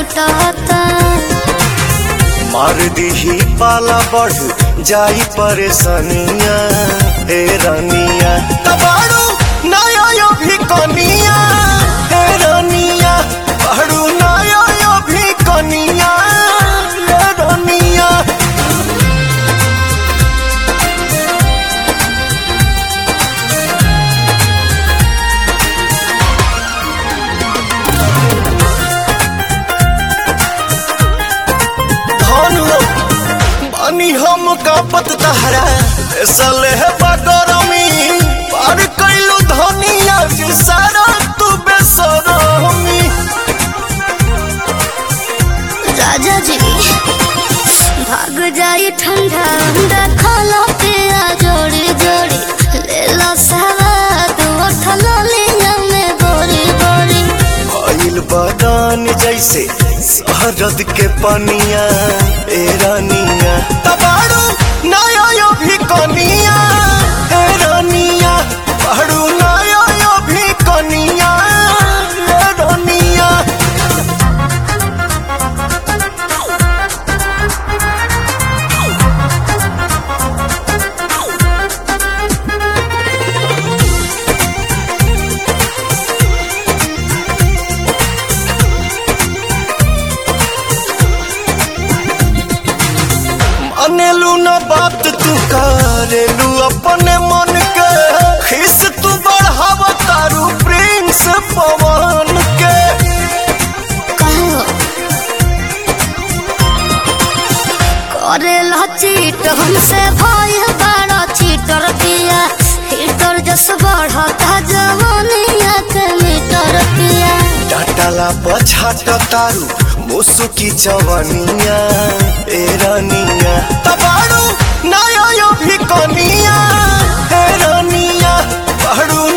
छूटता मार दीही पाला बढ़ जाई परेशानिया हे रानिया तबाड़ू नया यो भी कनिया हे रानिया बाड़ू नया यो भी कनिया हे रानिया धनु बानी हम कापत तहरा सले है बगरमी पार कैलू धनिया जी सारा तू बेसरमी राजा जी भाग जाई ठंडा ठंडा खाला पिया जोड़ी जोड़ी ले लो सवाद उठल लिया में बोरी बोरी भइल बदान जैसे शहरद के पनिया ए रानिया तबाड़ू नया यो भी कनिया ए रानिया बाड़ू नया यो भी कनिया ए रानिया अनेलू न बात तू करेलू अपने मन के खिस तू बढ़ाव तारू प्रिंस पवन के कहो करे ला चीट हमसे भाई बड़ा चीटर पिया हीटर जस बढ़ता जवानिया के मीटर पिया डाटाला पछाट तारू मुसुकी जवानिया ए रानिया तबाड़ू नया यो भी कनिया ए रानिया बाड़ू